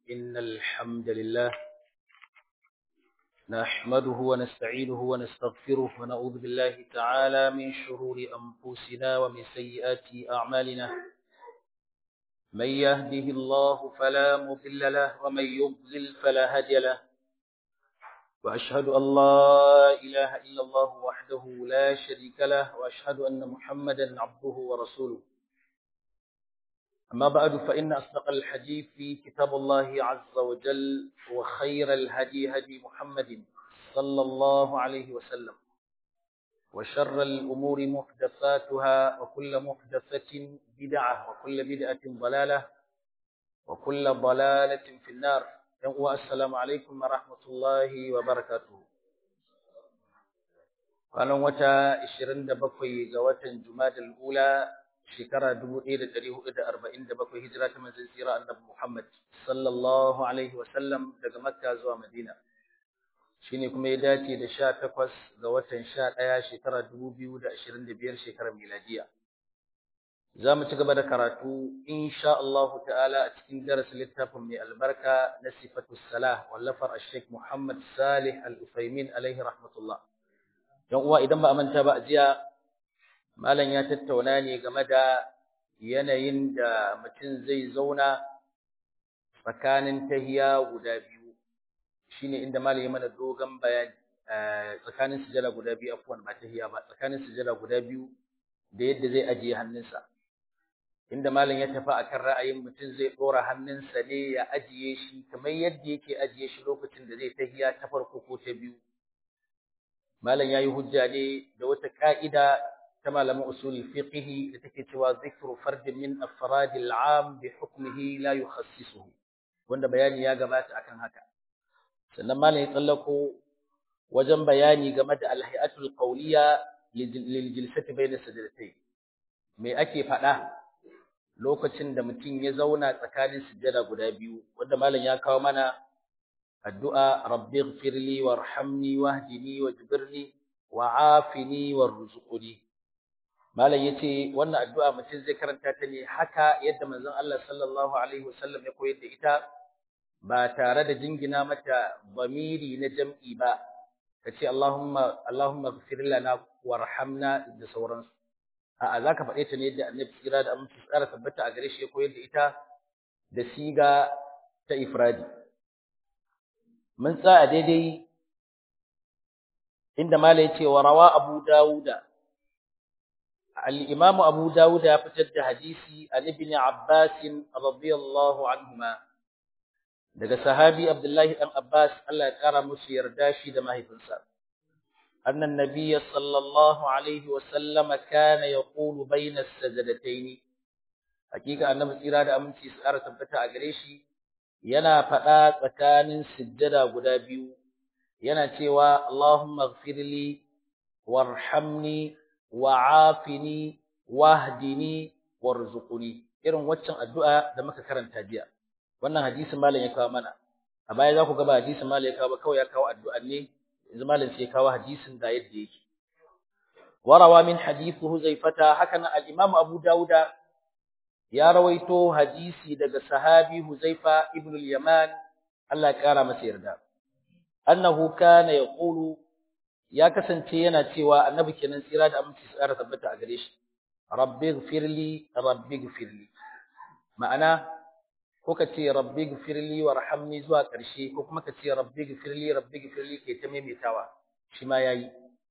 إن الحمد لله نحمده ونستعينه ونستغفره ونعوذ بالله تعالى من شرور أنفسنا ومن سيئات أعمالنا من يهده الله فلا مضل له ومن يضلل فلا هادي له وأشهد أن لا إله إلا الله وحده لا شريك له وأشهد أن محمدا عبده ورسوله أما بعد فإن أصدق الحديث في كتاب الله عز وجل وخير الهدي هدي محمد صلى الله عليه وسلم وشر الأمور محدثاتها وكل محدثة بدعة وكل بدعة ضلالة وكل ضلالة في النار السلام عليكم ورحمة الله وبركاته kwanan wata 27 ga watan Jumadal Ula shekara 1447 hijira ta manzon tsira annabi Muhammad sallallahu alaihi wasallam daga Makka zuwa Madina shine kuma ya dace da 18 ga watan 11 shekara 2025 shekarar miladiya zamu ci gaba da karatu insha Allah ta'ala a cikin darasin littafin mai albarka na sifatus salah wallafar Sheikh Muhammad Salih Al-Utsaimin alaihi rahmatullah dan uwa idan ba a manta ba a jiya malam ya tattauna ne game da yanayin da mutum zai zauna tsakanin tahiya guda biyu shine inda malam ya mana dogon bayani tsakanin sujada guda biyu afwan ba tahiya ba tsakanin sujada guda biyu da yadda zai ajiye hannunsa inda malam ya tafi akan ra'ayin mutum zai dora hannunsa ne ya ajiye shi kamar yadda yake ajiye shi lokacin da zai tahiya ta farko ko ta biyu malam yayi hujja ne da wata ka'ida ta malaman usul fiqh da take cewa zikru fardin min afrad al-am bi hukmihi la yukhassisuhu wanda bayani ya gabata akan haka sannan malam ya tsallako wajen bayani game da al-hay'atul qawliya lil jilsati bayna sajdatayn me ake fada lokacin da mutum ya zauna tsakanin sujjada guda biyu wanda malam ya kawo mana addu'a rabbi ighfirli warhamni wahdini wajbirni wa'afini warzuqni malam yace wannan addu'a mutum zai karanta ta ne haka yadda manzon Allah sallallahu alaihi wasallam ya koyar da ita ba tare da jingina mata bamiri na jam'i ba kace Allahumma Allahumma ighfir lana warhamna da sauransu a'a zaka faɗe ta ne yadda Annabi tsira da aminci tsara tabbata a gare shi ya koyar da ita da siga ta ifradi mun tsaya daidai inda mala yace wa rawa Abu Dawuda al-Imam Abu Dawud ya fitar da hadisi an Ibn Abbas radiyallahu anhuma daga sahabi Abdullahi dan Abbas Allah ya kara musu yarda shi da mahaifinsa annan nabiy sallallahu alaihi wa sallam kana yaqulu bayna as-sajdatayn hakika annabi tsira da aminci su kara tabbata a gare shi yana faɗa tsakanin sujjada guda biyu yana cewa Allahumma ighfirli warhamni wa'afini wahdini warzuqni irin waccan addu'a da muka karanta jiya wannan hadisin malam ya kawo mana a baya za ku ga ba hadisin malam ya kawo ba kawai ya kawo addu'a ne yanzu malam sai ya kawo hadisin da yadda yake warawa min hadith huzaifata haka nan al-imam abu dauda ya rawaito hadisi daga sahabi huzaifa ibn al-yaman Allah ya kara masa yarda annahu kana yaqulu ya kasance yana cewa annabi kenan tsira da aminci tsara tabbata a gare shi rabbi ighfirli rabbi ighfirli ma'ana ko ka ce rabbi ighfirli warhamni zuwa ƙarshe ko kuma ka ce rabbi ighfirli rabbi ighfirli ke ta maimaitawa shi ma yayi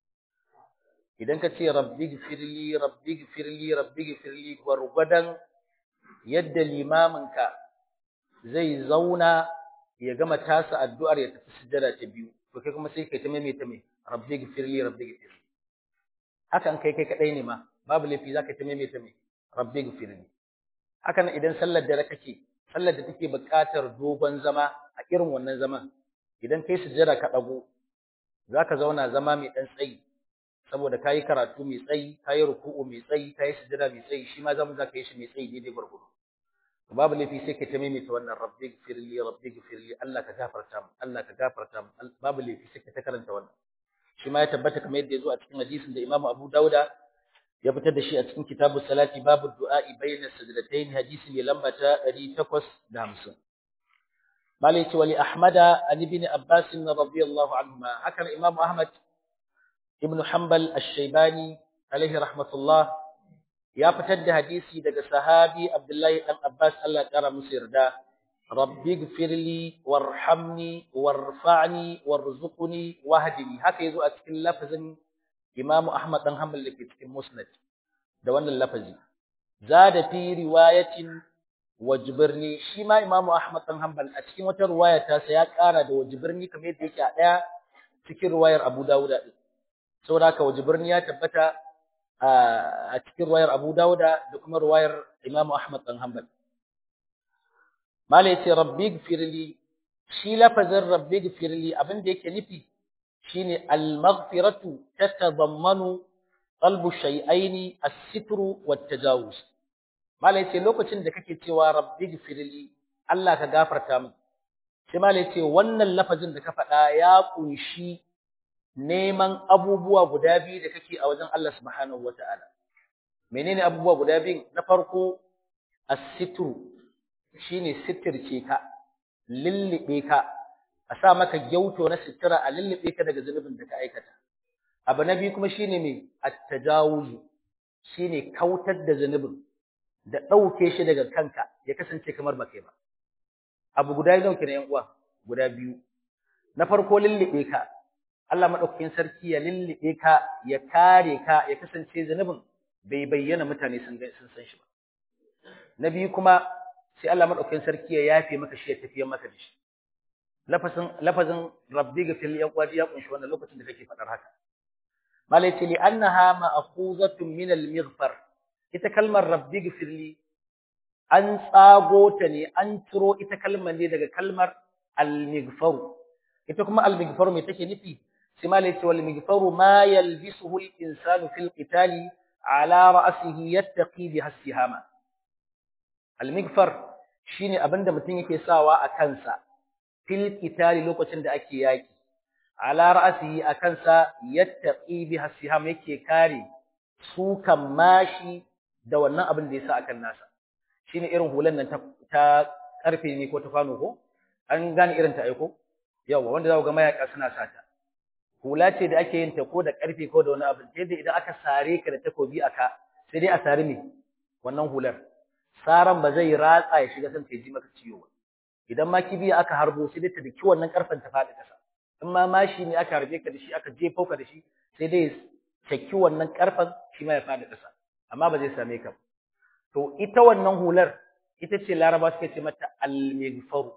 idan ka ce rabbi ighfirli rabbi ighfirli rabbi ighfirli gwargwadon yadda limaminka zai zauna ya gama tasa addu'ar ya tafi sujjada ta biyu to kai kuma sai kai ta maimaita mai rabbi gfirli rabbi gfirli hakan kai kai kadai ne ma babu laifi zaka ta maimaita mai rabbi gfirli hakan idan sallar dare kake sallar da take buƙatar dogon zama a irin wannan zaman idan kai sujjada ka dago zaka zauna zama mai dan tsayi saboda kayi karatu mai tsayi kayi ruku'u mai tsayi kayi sujjada mai tsayi shi ma zamu zaka yi shi mai tsayi daidai gurgudu babu laifi sai ka ta maimaita wannan rabbi gfirli rabbi gfirli Allah ka gafarta mu Allah ka gafarta mu babu laifi sai ka ta karanta wannan shi ma ya tabbata kamar yadda ya zo a cikin hadisin da Imam Abu Dauda ya fitar da shi a cikin kitabu salati babu du'a'i bayna sajdatayn hadisi mai lamba ta 850 malai ce wali ahmada an ibn abbas radiyallahu anhuma hakan imam ahmad ibn hanbal ash-shaybani alaihi rahmatullah ya fitar da hadisi daga sahabi abdullahi dan abbas Allah ya kara musu yarda rabbi gfirli warhamni warfa'ni warzuqni wahdini haka yazo a cikin lafazin imam ahmad dan hanbal dake cikin musnad da wannan lafazi zada fi riwayatin wajibirni shi ma imamu ahmad dan hanbal a cikin wata riwaya ta sa ya kara da wajibirni kamar yadda yake a daya cikin riwayar abu dawuda din saboda haka wajibirni ya tabbata a cikin riwayar abu dawuda da kuma riwayar imamu ahmad dan hanbal mala yace rabbi gfirli shi lafazin rabbi gfirli abin da yake nufi shine al-maghfiratu tatadammanu qalbu shay'aini as-sitru wat-tajawuz Mala yace lokacin da kake cewa rabbi gfirli Allah ka gafarta min. Sai mala yace wannan lafazin da ka faɗa ya kunshi neman abubuwa guda biyu da kake a wajen Allah subhanahu wataala. Menene abubuwa guda biyu? Na farko as-sitru shine sitirce ka, lillibe ka, a sa maka gyauto na sitira a lillibe ka daga zunubin da ka aikata. Abu na biyu kuma shine me at-tajawuz shine kautar da zunubin da ɗauke shi daga kanka ya kasance kamar ba kai ba. Abu guda biyu ne ‘yan uwa, guda biyu. Na farko lullube ka, Allah maɗaukakin sarki ya lullube ka, ya kare ka, ya kasance zunubin bai bayyana mutane sun sun san shi ba. Na biyu kuma sai Allah maɗaukakin sarki ya yafe maka shi ya tafiyar maka da shi. Lafazin lafazin rabbi ga fil ‘yan uwa ya kunshi wannan lokacin da kake faɗar haka. Malai ce li annaha ma'khuzatun min al-mighfar ita kalmar rabbi gfirli an tsago ta ne an ciro ita kalmar ne daga kalmar al-mighfaru ita kuma al-mighfaru me take nufi sai ma yace wal mighfaru ma yalbisuhu al-insanu fil qitali ala ra'sihi yattaqi biha as-sihama al-mighfar shine abinda mutum yake sawa a kansa fil qitali lokacin da ake yaki ala ra'sihi a kansa yattaqi biha as-sihama yake kare sukan mashi da wannan abin da ya sa akan nasa shine irin hulan nan ta karfe ne ko ta kwano ko an gane irin ta aiko yawa wanda za ku ga mayaka suna sata hula ce da ake yin ta ko da karfe ko da wani abin sai dai idan aka sare ka da takobi aka sai dai a sare ne wannan hular saran ba zai ratsa ya shiga san ta ji maka ciwo ba idan ma kibiya aka harbo sai dai ta daki wannan karfen ta faɗi kasa in ma mashi ne aka harbe ka da shi aka jefo ka da shi sai dai caki wannan karfen shi ma ya faɗi kasa amma ba zai same ka to ita wannan hular ita ce laraba suka ce mata al-mighfaru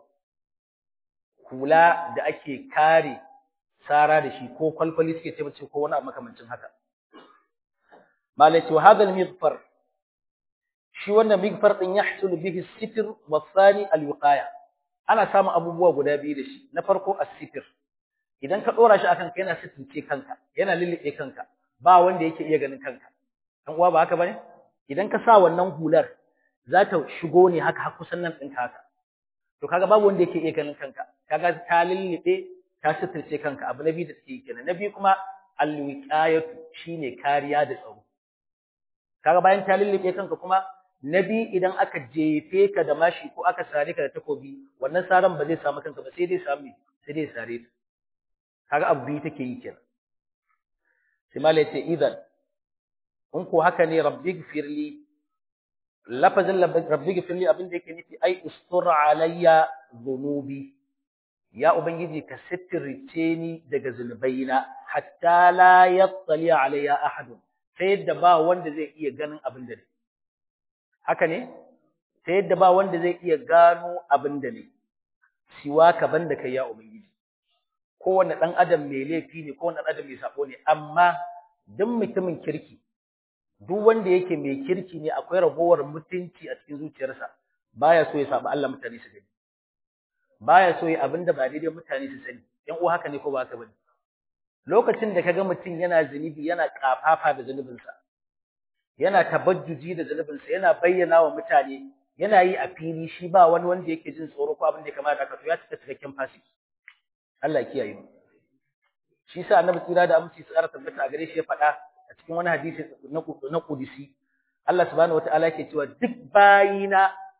hula da ake kare sara da shi ko kwalkwali suke ce mace ko wani abu makamancin haka malati wa hadha al-mighfar shi wannan mighfar din yahsul bihi as-sitr wa thani al-wiqaya ana samun abubuwa guda biyu da shi na farko as-sitr idan ka dora shi akan ka yana sitince kanka yana lillibe kanka ba wanda yake iya ganin kanka dan uwa ba haka bane idan ka sa wannan hular za ta shigo ne haka har kusan nan ɗinka haka to kaga babu wanda yake iya ganin kanka kaga ta lillibe ta sitirce kanka abu na biyu da take kenan na biyu kuma alwiqayatu shine kariya da tsaro kaga bayan ta lillibe kanka kuma na biyu idan aka jefe ka da mashi ko aka sare ka da takobi wannan saran ba zai samu kanka ba sai dai samu sai dai sare ta kaga abu biyu take yi kenan sai malai ce idan in ko haka ne rabbi gfirli lafazin rabbi gfirli abin da yake nufi ai ustur alayya dhunubi ya ubangiji ka sitirce ni daga zunubaina hatta la yattali alayya ahad sai yadda ba wanda zai iya ganin abin da ne haka ne sai yadda ba wanda zai iya gano abin da ne siwa ka banda kai ya ubangiji kowanne dan adam mai laifi ne kowanne dan adam mai sabo ne amma duk mutumin kirki duk wanda yake mai kirki ne akwai ragowar mutunci a cikin zuciyarsa baya so ya saba Allah mutane su gani baya so ya abinda ba daidai mutane su sani yan uwa haka ne ko ba haka bane lokacin da kaga mutum yana zunubi yana kafafa da zunubinsa yana tabajjuji da zunubinsa yana bayyana wa mutane yana yi a fili shi ba wani wanda yake jin tsoro ko abin da ya kamata haka to ya cika cikakken fasiki Allah ya kiyaye mu shi sa annabi tsira da aminci tsara tabbata a gare shi ya faɗa a cikin wani hadisi na na kudisi Allah subhanahu wataala yake cewa duk bayina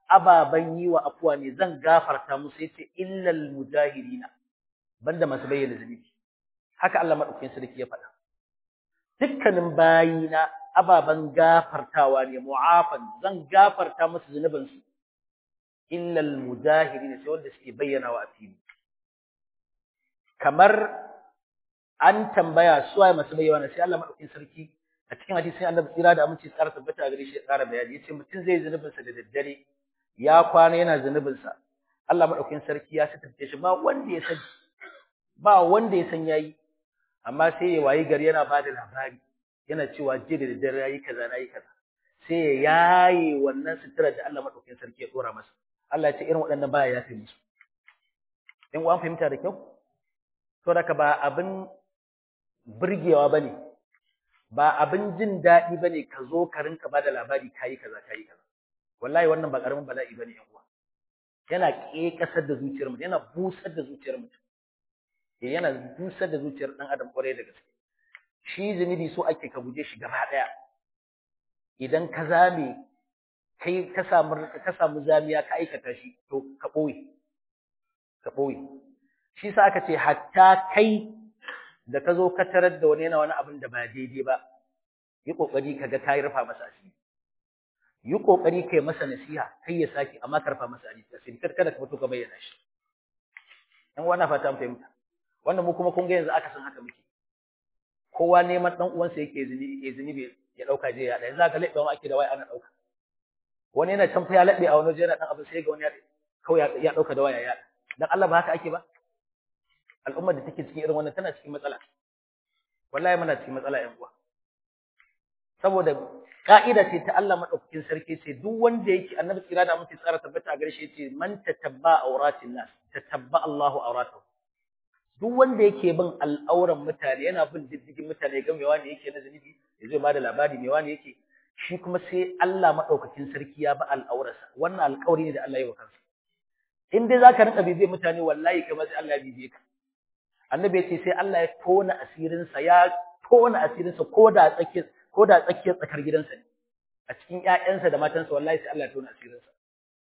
ababan yi wa afuwa ne zan gafarta musu yace illal mujahirina banda masu bayyana zunubi haka Allah madaukakin sarki ya faɗa dukkanin bayina ababan gafartawa ne mu'afan zan gafarta musu zunubin su illal mujahirina sai wanda suke bayyana wa asiri kamar an tambaya su waye masu bayyana sai Allah madaukakin sarki a cikin hadisi annabi tsira da aminci tsara tabbata a gare shi ya tsara bayani yace mutum zai zunubin sa da daddare ya kwana yana zunubin sa Allah madaukakin sarki ya sitarce shi ba wanda ya sani ba wanda ya san yayi amma sai ya wayi gari yana bada labari yana cewa je da daddare yayi kaza nayi kaza sai ya yaye wannan sutura da Allah madaukakin sarki ya dora masa Allah ya ce irin waɗannan baya yafe musu in an fahimta da kyau to da ba abin burgewa bane ba abin jin daɗi bane ka zo ka rinka bada labari kayi kaza kayi kaza wallahi wannan ba karamin bala'i bane yan uwa yana ƙeƙasar da zuciyar mutum yana busar da zuciyar mutum eh yana busar da zuciyar dan adam kwarai da gaske shi zunubi so ake ka guje shi gaba daya idan ka zame kai ka samu ka samu zamiya ka aikata shi to ka boye ka boye shi sa aka ce hatta kai da ka zo ka tarar da wani yana wani abin da ba daidai ba yi kokari kaga kai rufa masa asiri yi kokari kai masa nasiha kai ya saki amma karfa masa asiri kar kada ka fito ka bayyana shi dan wannan fata mun fahimta wannan mu kuma kun ga yanzu aka san haka muke kowa neman dan uwansa yake zini ya zini ya dauka je ya da yanzu aka laɓe wani ake da waya ana dauka wani yana can fa ya laɓe a wani waje yana dan abin sai ga wani ya kawai ya dauka da waya ya dan Allah ba haka ake ba al'ummar da take cikin irin wannan tana cikin matsala wallahi muna cikin matsala yan uwa saboda ka'ida ce ta Allah madaukakin sarki ce duk wanda yake annabi tsira da mutum tsara tabbata a gare shi yace man tatabba auratin nas tatabba Allahu auratahu duk wanda yake bin al'auran mutane yana bin diddigin mutane ga mewa ne yake na zunubi ya zai bada labari mewa ne yake shi kuma sai Allah madaukakin sarki ya ba al'aurarsa wannan alƙawari ne da Allah ya wa kansa in dai zaka rinka bibiye mutane wallahi kai ma sai Allah ya bibiye ka annabi ya ce sai Allah ya tona asirinsa ya tona asirinsa ko da tsakiyar ko da tsakiyar tsakar gidansa ne a cikin ƴaƴansa da matansa wallahi sai Allah ya tona asirinsa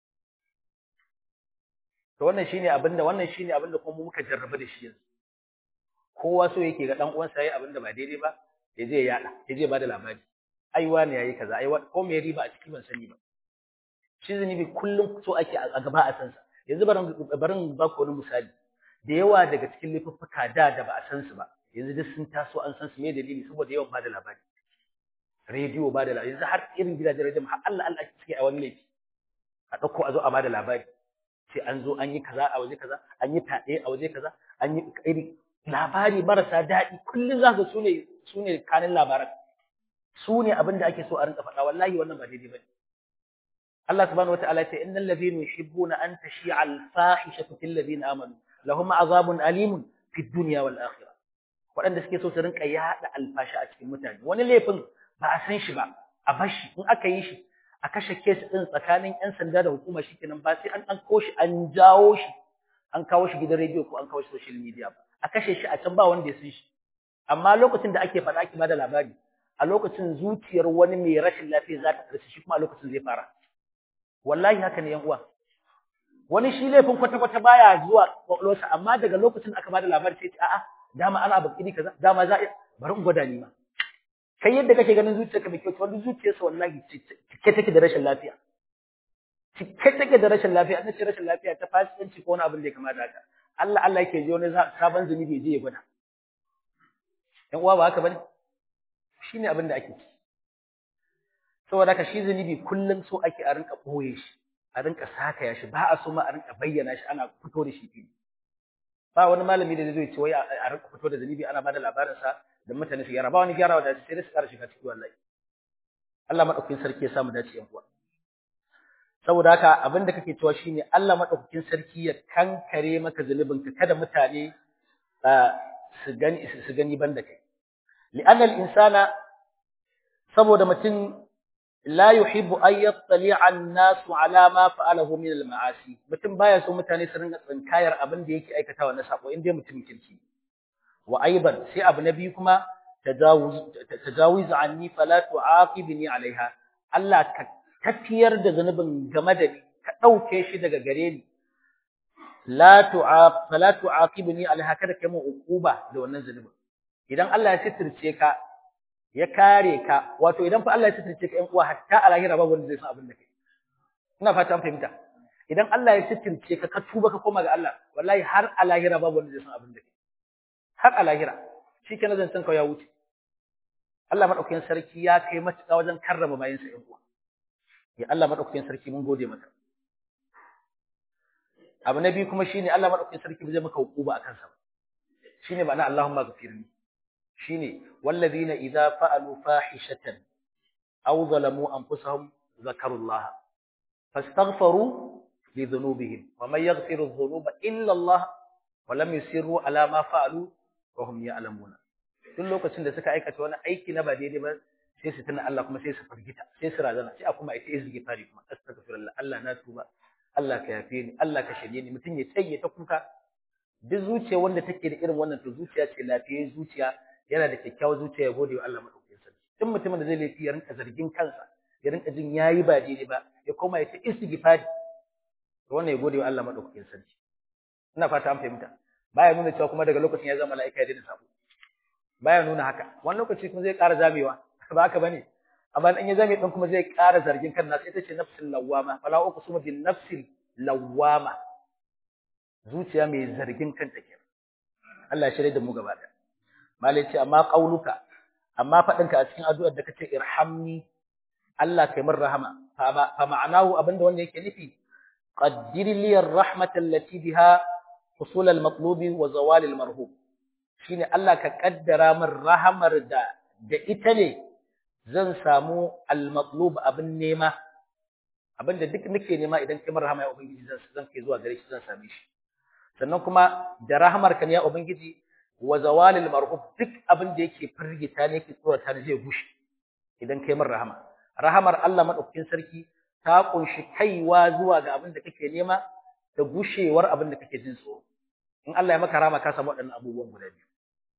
to wannan shine abinda wannan shine abinda kuma muka jarraba da shi yanzu kowa so yake ga dan uwansa yayi abinda ba daidai ba ya je ya yada ya je ba da labari ai wani yayi kaza ai ko me riba a ciki ban sani ba shi zunubi kullum so ake a gaba a sansa yanzu barin barin ba ku wani misali da yawa daga cikin laifuffuka da da ba a san su ba yanzu duk sun taso an san su me dalili saboda yawan ba da labari rediyo ba da labari yanzu har irin gidajen rediyo har Allah Allah suke a wani laifi a dauko a zo a ba da labari sai an zo an yi kaza a waje kaza an yi taɗe a waje kaza an yi iri labari marasa daɗi kullum za ka su ne su ne kanin labaran su ne abin da ake so a rinka faɗa wallahi wannan ba daidai bane Allah subhanahu wataala ya ce innal ladhina yuhibbuna an tashi'a al-fahishatu fil ladina amanu lahum azabun alimun fid dunya wal akhirah waɗanda suke so su rinka yaɗa alfashi a cikin mutane wani laifin ba a san shi ba a bashi in aka yi shi a kashe kes ɗin tsakanin 'yan sanda da hukuma shi kenan ba sai an an shi an jawo shi an kawo shi gidan rediyo ko an kawo shi social media ba a kashe shi a can ba wanda ya san shi amma lokacin da ake faɗa ake bada labari a lokacin zuciyar wani mai rashin lafiya za ta ƙarfi shi kuma a lokacin zai fara wallahi haka ne yan uwa wani shi laifin kwata-kwata baya zuwa kwakwalwarsa amma daga lokacin aka bada labari sai ce a'a dama ana abu iri kaza dama za a bari in gwada ni ma kai yadda kake ganin zuciyarka mai kyau to wani zuciyarsa wallahi cike take da rashin lafiya cike take da rashin lafiya an ce rashin lafiya ta fasikanci ko wani abin da ya kamata haka Allah Allah yake ji wani sabon zunubi je ya gwada yan uwa ba haka bane shine abin da ake ci saboda haka shi zunubi kullum so ake a rinka boye shi a rinka sakaya shi ba a so ma a rinka bayyana shi ana fito da shi fili ba wani malami da zai ce wai a rinka fito da zunubi ana bada labarin sa da mutane su gyara ba wani gyara da sai su ƙara shiga ciki wallahi Allah madaukakin sarki ya samu dace yan uwa saboda haka abin da kake cewa shine Allah madaukakin sarki ya kankare maka zunubin ka kada mutane su gani su gani banda kai li'anna al-insana saboda mutum la yuhibbu an yattali'a an-nasu ala ma fa'alahu min al-ma'asi mutum baya so mutane su ringa tsinkayar abin da yake aikatawa na sako inda mutum kirki wa aiban sai abu na biyu kuma tajawuz tajawuz anni fala tu'aqibni alaiha Allah ka tafiyar da zanubin game da ni ka dauke shi daga gare ni la tu'aq fala tu'aqibni alha kada kai mu uquba da wannan zunubin idan Allah ya sitirce ka ya kare ka wato idan fa Allah ya sitirce ka ɗan uwa hatta a lahira babu wanda zai san abin da kai ina fata an fahimta idan Allah ya sitirce ka ka tuba ka koma ga Allah wallahi har a lahira babu wanda zai san abin da kai har a lahira shikenan zan san ka ya wuce Allah madaukakin sarki ya kai matuƙa wajen karrama bayansa ɗan uwa ya Allah madaukakin sarki mun gode maka abu na biyu kuma shine Allah madaukakin sarki bai maka hukuma akan sa shine ma'ana Allahumma ghafirni shine wallazina idza fa'alu fahishatan aw zalamu anfusahum zakarullah fastaghfaru li dhunubihim wa man yaghfiru dhunuba illa Allah wa lam yusirru ala ma fa'alu wa hum ya'lamuna duk lokacin da suka aikata wani aiki na ba daidai ba sai su tuna Allah kuma sai su fargita sai su razana sai a kuma ita istighfari kuma astaghfirullah Allah na tuba Allah ka yafe ni Allah ka shirye ni mutum ya tsaye ta kuka duk zuciya wanda take da irin wannan to zuciya ce lafiyayyen zuciya yana da kyakkyawar zuciya ya gode wa Allah madaukakin sarki duk mutumin da zai laifi ya rinka zargin kansa ya rinka jin yayi ba daidai ba ya koma ya ta istighfari to wannan ya gode wa Allah madaukakin sarki ina fata an fahimta baya nuna cewa kuma daga lokacin ya zama mala'ika ya daina sabo baya nuna haka wani lokaci kuma zai ƙara zamewa ba haka bane amma in ya zame din kuma zai ƙara zargin kan nasa ita ce nafsul lawwama fala uqsimu bin nafsil lawwama zuciya mai zargin kanta kenan Allah ya shirye da mu gaba da malai ce amma qauluka amma fadinka a cikin addu'ar da kace irhamni Allah kai min rahama fa ma'anahu abinda wanda yake nufi qaddir li ar-rahmata allati biha husul al-matlubi wa zawal al-marhub shine Allah ka kaddara min rahamar da da ita ne zan samu al-matlub abin nema abinda duk nake nema idan kai min rahama ya ubangiji zan zan kai zuwa gare shi zan same shi sannan kuma da rahamar ka ne ya ubangiji wa zawal al-marhub duk abin da yake firgita ne yake tsorata ne zai gushe idan kai min rahama rahamar Allah madaukakin sarki ta kunshi kaiwa zuwa ga abin da kake nema da gushewar abin da kake jin tsoro in Allah ya maka rahama ka samu waɗannan abubuwan guda biyu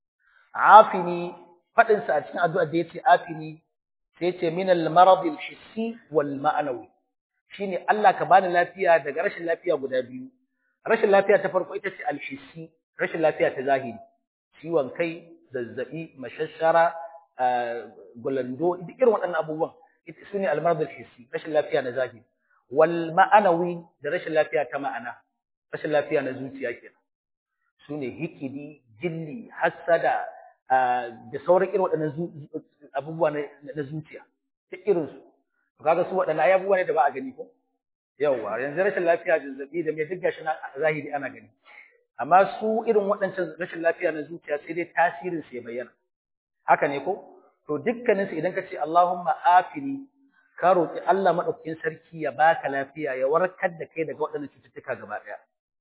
afini fadin sa a cikin addu'a da yace afini sai yace min al-marad al-hissi wal ma'nawi shine Allah ka bani lafiya daga rashin lafiya guda biyu rashin lafiya ta farko ita ce al-hissi rashin lafiya ta zahiri ciwon kai zazzabi mashashara gulando duk irin waɗannan abubuwan ita sune al-marad al-hissi rashin lafiya na zahiri wal ma'nawi da rashin lafiya ta ma'ana rashin lafiya na zuciya kenan sune hikidi jilli hasada da sauran irin waɗannan abubuwa na zuciya duk irin su to kaga su waɗannan ai abubuwa ne da ba a gani ko yawa yanzu rashin lafiya zazzabi da me duk gashi na zahiri ana gani amma su irin waɗancan rashin lafiya na zuciya sai dai tasirin su ya bayyana haka ne ko to dukkanin su idan ka ce Allahumma afini ka roki Allah madaukakin sarki ya baka lafiya ya warkar da kai daga waɗannan cututtuka gaba ɗaya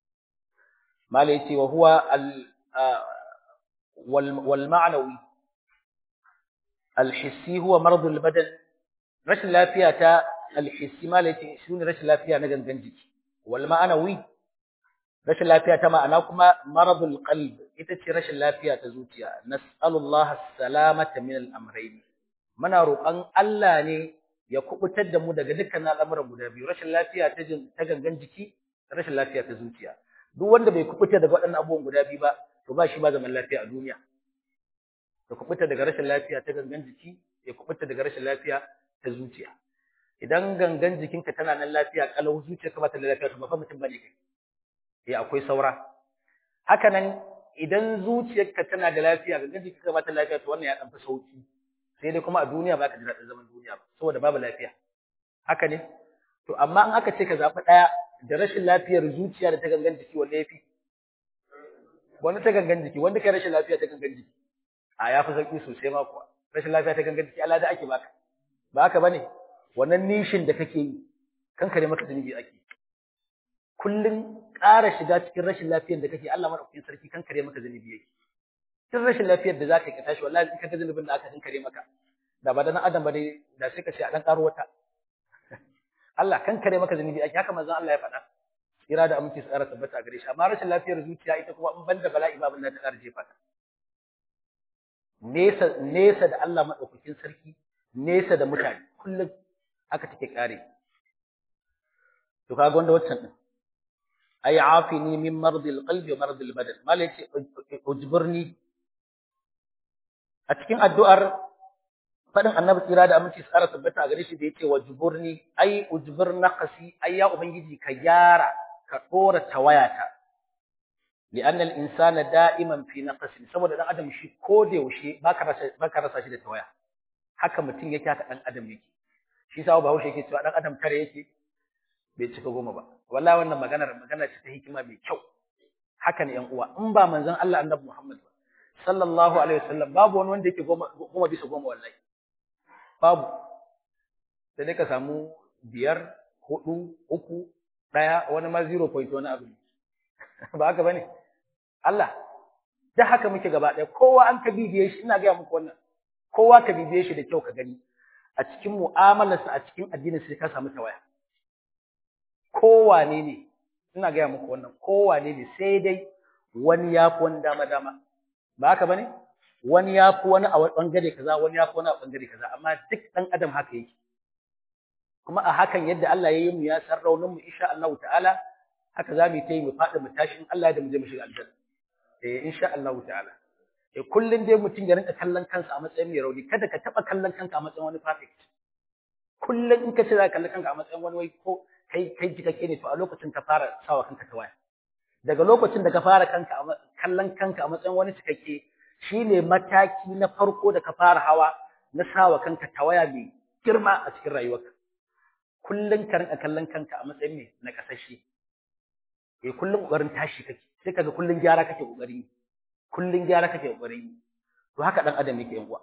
mala yace wa huwa al wal ma'nawi al hissi huwa marad al badan rashin lafiya ta al hissi mala yace shine rashin lafiya na gangan jiki wal ma'nawi rashin lafiya ta ma'ana kuma maradul qalb ita ce rashin lafiya ta zuciya nas'alullaha salamata min al-amrayn muna roƙon Allah ne ya kubutar da mu daga dukkan al'amuran guda biyu rashin lafiya ta ta gangan jiki rashin lafiya ta zuciya duk wanda bai kubuta daga waɗannan abubuwan guda biyu ba to ba shi ba zaman lafiya a duniya ya kubuta daga rashin lafiya ta gangan jiki ya kubuta daga rashin lafiya ta zuciya idan gangan jikinka tana nan lafiya kalau zuciyarka ba ta da lafiya to ba fa mutum bane kai eh akwai saura haka nan idan zuciyarka tana da lafiya gangan jikinka ba ta lafiya to wannan ya dan fi sauki sai dai kuma a duniya ba ka ji daɗin zaman duniya ba saboda babu lafiya haka ne to amma in aka ce ka zaɓi ɗaya da rashin lafiyar zuciya da ta gangan jiki wanda ya fi wanda ta gangan jiki wanda kai rashin lafiya ta gangan jiki a ya fi sauki sosai ma kuwa rashin lafiya ta gangan jiki Allah da ake baka ba haka bane wannan nishin da kake yi kankare maka zunubi ake kullun ƙara shiga cikin rashin lafiyar da kake Allah madaukakin sarki kankare maka zunubi yake duk rashin lafiyar da zaka yi ka tashi wallahi in ka ga zunubin da aka kankare maka da ba da nan adam ba dai da sai ka ce a dan karo wata Allah kankare maka zunubi ake haka manzon Allah ya faɗa tsira da aminci tsara tabbata a gare shi amma rashin lafiyar zuciya ita kuma in banda bala'i ba abin da ta ƙara jefa ta nesa nesa da Allah madaukakin sarki nesa da mutane kullum haka take kare to kaga wanda waccan din ay afini min mardil qalbi wa mardil badan mal yace ujburni a cikin addu'ar fadin annabi tsira da aminci tsara tabbata a gare shi da yace wajburni ay ujbur naqsi ay ya ubangiji ka gyara ka dora tawayata li'anna al-insana da'iman fi naqsin saboda dan adam shi ko da yaushe baka rasa baka rasa shi da tawaya haka mutum yake haka dan adam yake shi sa Bahaushe yake cewa dan adam tare yake bai cika goma ba wallahi wannan maganar magana ce ta hikima mai kyau haka ne yan uwa in ba manzon Allah annabi Muhammad ba sallallahu alaihi wasallam babu wani wanda yake goma goma bisa goma wallahi babu sai dai ka samu biyar hudu uku daya wani ma 0 point wani abu ba haka bane Allah da haka muke gaba daya kowa an ka bibiye shi ina ga muku wannan kowa ka bibiye shi da kyau ka gani a cikin mu'amalarsa a cikin addinin sai ka samu tawaya kowane ne ina gaya muku wannan kowane ne sai dai wani ya fi wani dama dama ba haka bane wani ya fi wani a bangare kaza wani ya fi wani a bangare kaza amma duk dan adam haka yake kuma a hakan yadda Allah ya yi mu ya san raunin mu insha Allah ta'ala haka za mu yi ta yi mu faɗi mu tashi in Allah da mu je mu shiga aljanna eh insha Allah ta'ala eh kullun dai mutum ya rinka kallon kansa a matsayin mai rauni kada ka taba kallon kanka a matsayin wani perfect kullun in ka ce za ka kalli kanka a matsayin wani wai ko kai kai jikake ne to a lokacin ka fara sawa kanka ta waya daga lokacin da ka fara kanka kallon kanka a matsayin wani cikakke shine mataki na farko da ka fara hawa na sawa kanka ta waya mai girma a cikin rayuwarka kullun ka rinka kallon kanka a matsayin mai na kasashe eh kullun kokarin tashi kake sai kaga kullun gyara kake kokari kullun gyara kake kokari to haka dan adam yake yan uwa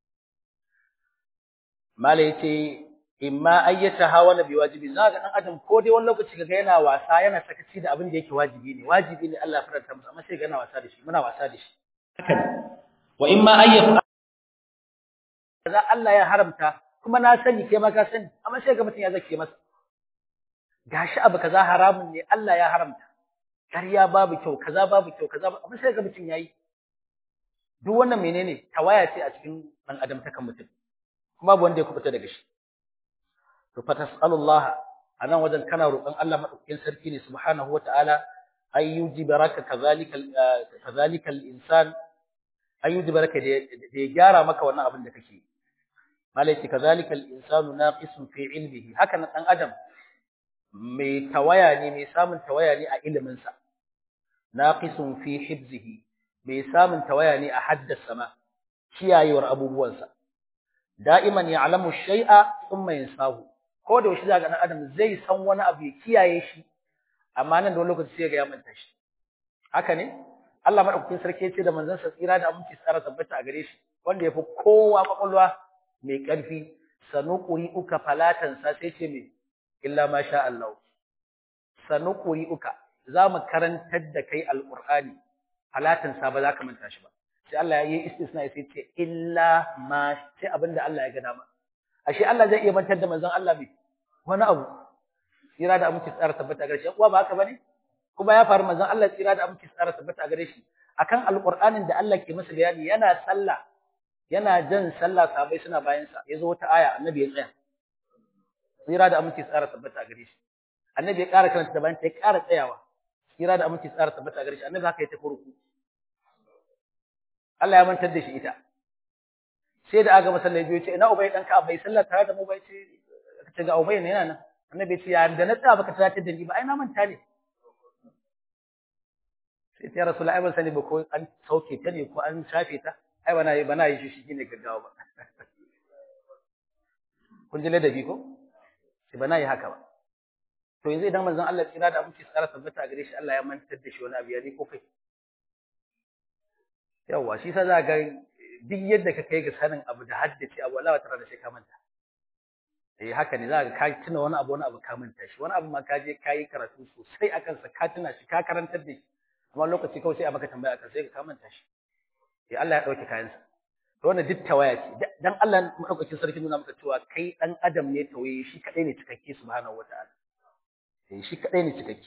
mala yace imma ayyata hawana bi wajibi za ga dan adam ko dai wani lokaci kaga yana wasa yana sakaci da abin da yake wajibi ne wajibi ne Allah ya faranta masa amma sai ga yana wasa da shi muna wasa da shi haka wa imma ayyata za Allah ya haramta kuma na sani kai ma ka sani amma sai ga mutun ya zake masa gashi abu kaza haramun ne Allah ya haramta ƙarya babu kyau kaza babu kyau kaza amma sai ga mutun yayi duk wannan menene tawaya ce a cikin dan adam ta kan mutum kuma babu wanda ya kubuta daga shi to fa tasallallahu anan wajen kana roƙon Allah madaukakin sarki ne subhanahu wataala ay yujibaraka kazalika kazalika al-insan ay yujibaraka da ya gyara maka wannan abin da kake malai kazalika al-insanu naqisun fi ilmihi haka nan dan adam mai tawaya ne mai samun tawaya ne a ilimin sa naqisun fi hibzihi mai samun tawaya ne a haddasa ma kiyayewar abubuwansa da'iman ya'lamu shay'a thumma yansahu ko da yaushe zaka dan adam zai san wani abu ya kiyaye shi amma nan da wani lokaci sai ga ya manta shi haka ne Allah madaukakin sarki yace da manzon sa tsira da aminci tsara tabbata a gare shi wanda yafi kowa kwakwalwa mai karfi sanuquri uka falatan sa sai ce me illa ma sha Allah sanuquri uka zamu karantar da kai alqur'ani falatan sa ba za ka manta shi ba sai Allah ya yi istisna sai ce illa ma sai abinda Allah ya ga dama ashe Allah zai iya mantar da manzon Allah bai wani abu tsira da aminci tsara tabbata gare shi uwa ba haka bane kuma ya faru manzon Allah tsira da aminci tsara tabbata gare shi akan alqur'anin da Allah ke masa bayani yana sallah yana jan sallah sahabbai suna bayan sa yazo wata aya annabi ya tsaya tsira da aminci tsara tabbata gare shi annabi ya ƙara karanta da bayan ta ya ƙara tsayawa tsira da aminci tsara tabbata gare shi annabi haka ya tafi ruku Allah ya mantar da shi ita sai da aga masallaci biyu ce ina ubay dan ka bai sallah tare da mu bai ce ce ga ubay ne yana nan annabi ce ya da na tsaya baka tunatar da ni ba ai na manta ne sai ta rasulullahi ban sani ba ko an sauke ta ne ko an shafe ta ai bana yi bana yi shi shi ne gaggawa ba kun ji ladabi ko sai bana yi haka ba to yanzu idan manzon Allah tsira da abinci tsara tabbata a gare shi Allah ya mantar da shi wani abu ya ne ko kai yawa shi sa za ga duk yadda ka kai ga sanin abu da haddace abu Allah wata rana sai ka manta eh haka ne za ka ka tuna wani abu wani abu ka manta shi wani abu ma ka je ka yi karatu sosai a kansa ka tuna shi ka karantar da shi amma lokaci kawai sai a maka tambaya akan sai ka manta shi eh Allah ya dauke kayansa to wannan duk tawaya ce dan Allah madaukakin sarki nuna maka cewa kai dan adam ne tawaye shi kadai ne cikakke subhanahu wataala eh shi kadai ne cikakke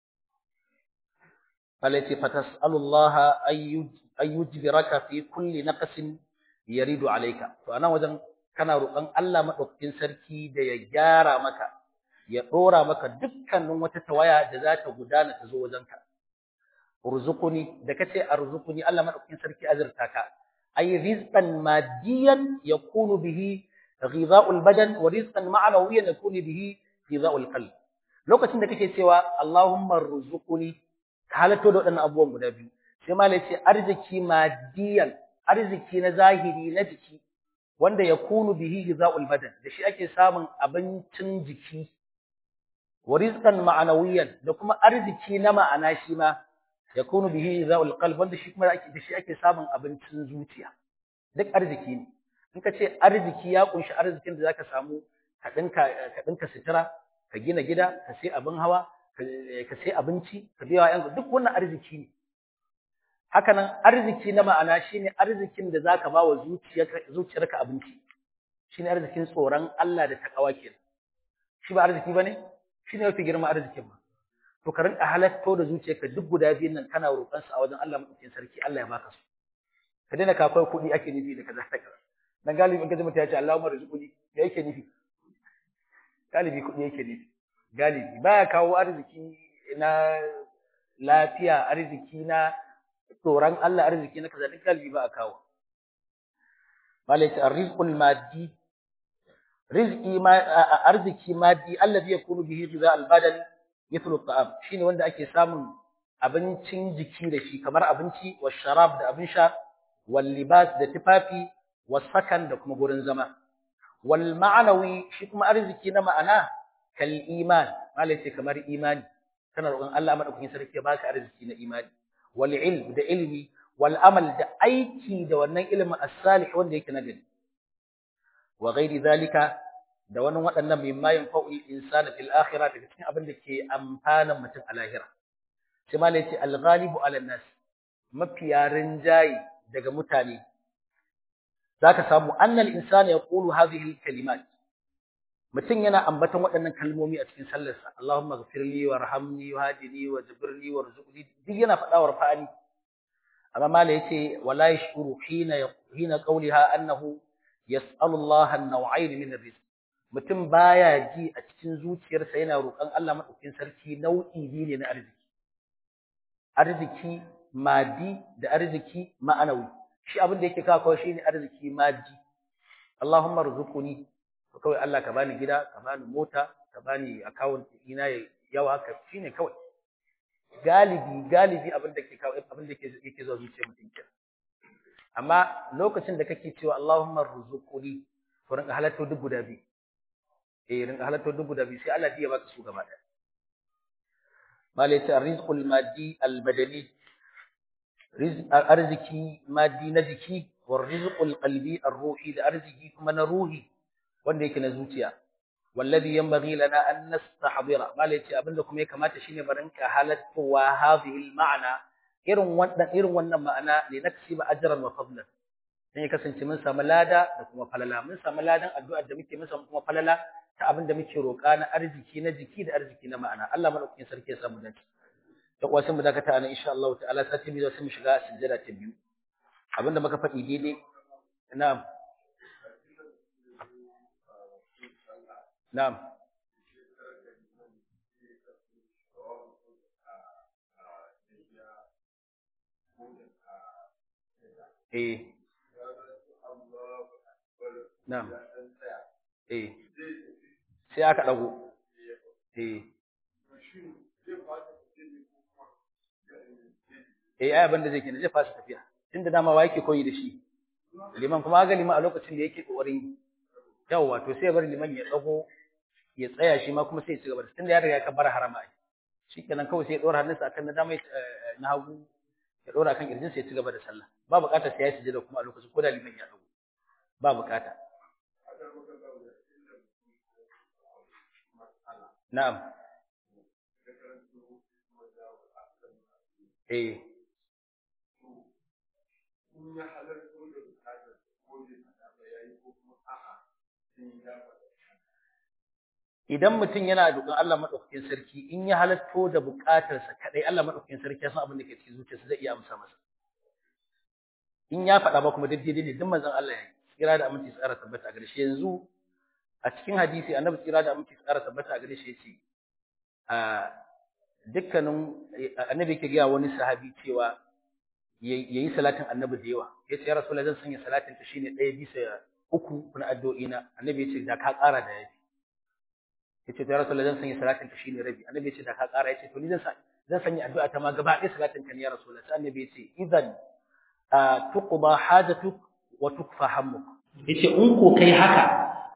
التي فتسأل الله أن يجبرك في كل نقص يريد عليك فأنا وجن kana roƙon Allah madaukakin sarki da ya gyara maka ya dora maka dukkanin wata tawaya da za ta gudana ta zo wajenka urzuquni da kace arzuquni Allah madaukakin sarki azurta ka ay rizqan madiyan yakunu bihi ghidha'ul badan wa rizqan ma'nawiyan yakunu bihi ghidha'ul qalb lokacin da kake cewa Allahumma arzuquni ka halatto da wadannan abubuwan guda biyu sai malai ce arziki madiyan arziki na zahiri na jiki wanda yakunu bihi ghidha'ul badan da shi ake samun abincin jiki wa rizqan ma'nawiyan da kuma arziki na ma'ana shi ma yakunu bihi zawul qalb wanda shi kuma ake da shi ake samun abincin zuciya duk arziki ne in ka ce arziki ya kunshi arzikin da zaka samu ka dinka ka dinka sitira ka gina gida ka sai abin hawa ka sai abinci ka biya yan duk wannan arziki ne haka nan arziki na ma'ana shine arzikin da zaka ba wa zuciyarka zuciyarka abinci shine arzikin tsoron Allah da takawa kenan shi ba arziki bane shine mafi girma arzikin ma to ka rinka halatto da zuciyarka duk guda biyun nan kana roƙon su a wajen Allah madaukakin sarki Allah ya baka su ka daina ka kai kuɗi ake nufi da kaza ta kaza dan galibi in ka ji mutum ya ce Allahumma rizquni me yake nufi galibi kuɗi yake nufi galibi baya kawo arziki na lafiya arziki na tsoron Allah arziki na kaza duk galibi ba a kawo malai ta arrizqul maddi rizqi ma arziki maddi allazi yakunu bihi ghidha al-badan mithlu at-ta'am shine wanda ake samun abincin jiki da shi kamar abinci wa sharab da abin sha wal libas da tufafi was sakan da kuma gurin zama wal ma'anawi shi kuma arziki na ma'ana kal iman malai ce kamar imani kana roƙon Allah madaukakin sarki ya baka arziki na imani wal ilm da ilmi wal amal da aiki da wannan ilimin as-salih wanda yake nagari wa ghairi zalika da wani waɗannan mimma yanfa'ul insana fil akhirah daga cikin abin da ke amfanan mutum a lahira sai malai ce al-ghalibu ala nas mafiya rinjayi daga mutane zaka samu annal insana yaqulu hadhihi al-kalimat mutum yana ambaton waɗannan kalmomi a cikin sallarsa Allahumma ghfirli warhamni wahdini wajburni warzuqni duk yana faɗa wa rafa'ani amma malai yace wala yashuru hina hina qawliha annahu yas'alu Allah an-naw'ayn min ar-rizq mutum baya ji a cikin zuciyarsa yana roƙon Allah madaukakin sarki nau'i biyu ne na arziki arziki madi da arziki ma'anawi shi abin da yake kawo kawai shine arziki madi Allahumma rzuqni to kawai Allah ka bani gida ka bani mota ka bani account ina yawa haka shine kawai galibi galibi abin da ke kawo abin da yake zuwa zuciyar mutum kenan amma lokacin da kake cewa Allahumma rzuqni to rinka halatto duk guda biyu eh rinka halatto duk guda biyu sai Allah ya baka su gaba daya malai ta rizqul maddi al badani rizq arziki maddi na jiki wa rizqul qalbi ar ruhi da arziki kuma na ruhi wanda yake na zuciya wallazi yanbaghi lana an nastahdira malai ce abinda kuma ya kamata shine barinka halattowa hadhihi al ma'ana irin wannan irin wannan ma'ana ne naksiba ajran wa fadlan dan ya kasance mun samu lada da kuma falala mun samu ladan addu'ar da muke mun samu kuma falala ta abin da muke roƙa na arziki na jiki da arziki na ma'ana Allah madaukakin sarki ya samu dace da kuwa sun mu dakata ana insha Allah ta'ala sati biyu sai mu shiga sujjada ta biyu abinda muka faɗi daidai na'am na'am eh na'am eh sai aka dago eh eh ai abin da zai kenan zai fasa tafiya tunda dama wa yake koyi da shi liman kuma ga liman a lokacin da yake kokarin yawa to sai bar liman ya dago ya tsaya shi ma kuma sai ya ci gaba tunda ya riga ya kabbara harama ai shikenan kawai sai ya dora hannunsa akan na dama na hagu ya dora kan kirjin sai ya ci gaba da sallah ba bukatar sai ya sujada kuma a lokacin ko da liman ya dago ba bukata Na'am. Eh. Idan mutum yana dukkan Allah madaukakin sarki in ya halatto da bukatarsa kadai Allah madaukakin sarki ya san abin da ke cikin zuciyarsa zai iya amsa masa. In ya faɗa ba kuma daidai ne duk manzon Allah ya yi. Kira da aminci tsara tabbata a gare shi yanzu a cikin hadisi annabi tsira da aminci tsara tabbata a gare shi yace a dukkanin annabi yake ga wani sahabi cewa yayi salatin annabi da yawa yace ya rasulullahi zan sanya salatin ta shine ɗaya bisa uku na addu'o'i na annabi yace da ka ƙara da yafi yace ya rasulullahi zan sanya salatin ta shine rabi annabi yace da ka ƙara yace to ni zan zan sanya addu'a ta ma gaba ɗaya salatin ka ne ya rasulullahi sai annabi yace idan tuqba hajatuk wa tukfa hammuk yace in ko kai haka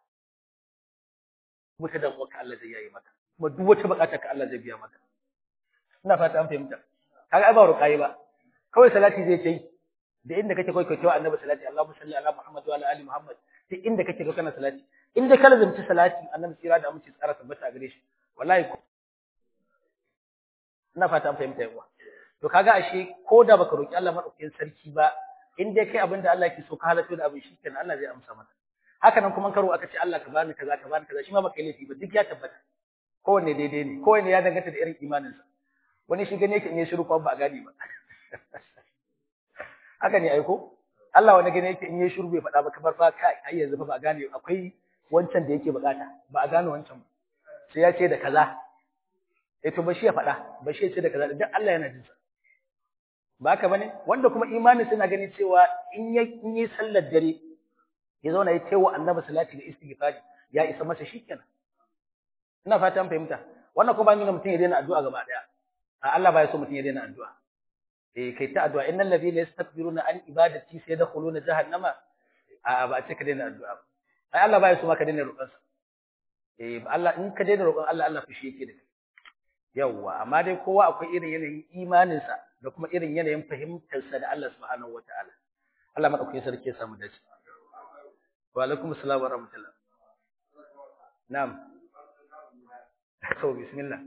wata damuwa ka Allah zai yayi maka kuma duk wata bukata ka Allah zai biya maka ina fata an fahimta kaga ai ba ruƙayi ba kawai salati zai ce da inda kake kai kai annabi salati Allahumma salli ala Muhammad wa ala ali Muhammad duk inda kake kai kana salati inda ka lazumci salati annabi tsira da amince tsara tabbata a gare shi wallahi ina fata an fahimta yawa to kaga ashe ko da baka roki Allah madaukakin sarki ba in dai kai abinda Allah yake so ka halatto da abin shi kenan Allah zai amsa maka haka nan kuma karo aka ce Allah ka bani kaza ka bani kaza shi ma baka laifi ba duk ya tabbata kowanne daidai ne kowanne ya danganta da irin imaninsa wani shi gane yake in yi shiru kuma ba a gane ba haka ne aiko Allah wani gane yake in yi shiru bai faɗa ba kamar fa kai ai yanzu fa ba a gane akwai wancan da yake bukata ba a gane wancan ba sai ya ce da kaza eh to ba shi ya faɗa ba shi ya ce da kaza duk Allah yana jin sa ba haka bane wanda kuma imanin suna gani cewa in yi in yi sallar dare ya zauna ya tewa annabi salati da istighfari ya isa masa shikenan ina fata an fahimta wannan kuma ba nuna mutum ya daina addu'a gaba daya a Allah ba ya so mutum ya daina addu'a eh kai ta addu'a innal ladina yastakbiruna an ibadati sayadkhuluna jahannama a ba a ce ka daina addu'a ai Allah ba ya so ma ka daina roƙon sa eh Allah in ka daina roƙon Allah Allah fushi yake da kai yawwa amma dai kowa akwai irin yanayin imanin sa da kuma irin yanayin fahimtar sa da Allah subhanahu wataala Allah madaukakin sarki ya samu dace wa alaikum assalam wa rahmatullah na'am to bismillah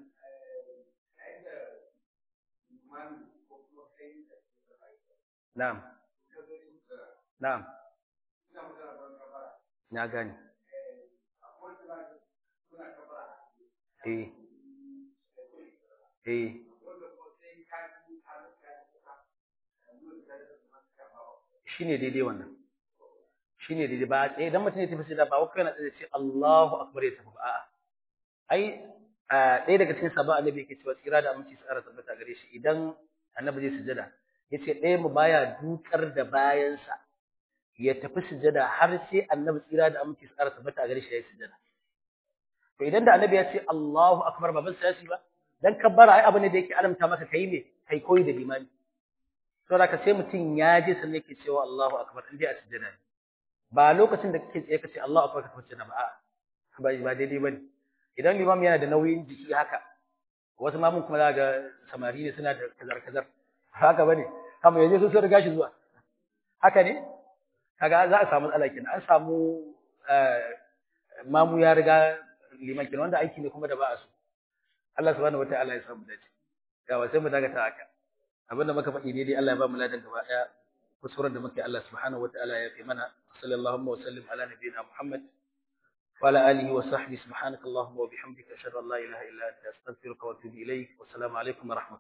na'am na'am na gani eh eh shine daidai wannan shine daidai ba eh idan mutum ya tafi sai da ba wai kana tsaye ce Allahu akbar ya tafi ba a'a ai ɗaya daga cikin sabon annabi yake cewa tsira da aminci su ƙara tabbata gare shi idan annabi zai sujada yace ɗaya mu baya dukar da bayansa ya tafi sujada har sai annabi tsira da aminci su ƙara tabbata gare shi ya yi sujada to idan da annabi ya ce Allahu akbar ba ban sai ba dan kabbara ai abu ne da yake alamta maka kai ne kai koyi da limani saboda ka sai mutum ya je sannan yake cewa Allahu akbar in dai a sujada ne ba lokacin da kake tsaye kace Allahu akbar ka tafi ba a'a ba ba daidai bane idan limam yana da nauyin jiki haka wasu ma mun kuma za ga samari ne suna da kazar kazar haka bane kama yaje su sun riga shi zuwa haka ne kaga za a samu matsala kenan an samu mamu ya riga liman kenan wanda aiki ne kuma da ba a so Allah subhanahu wataala ya samu dace yawa sai mu daga ta haka abinda muka faɗi ne dai Allah ya ba mu ladan gaba daya kusuran da muke Allah subhanahu wataala ya fi mana sallallahu wa sallim ala nabiyyina Muhammad وعلى آله وصحبه سبحانك اللهم وبحمدك أشهد أن لا إله إلا أنت أستغفرك وأتوب إليك والسلام عليكم ورحمة الله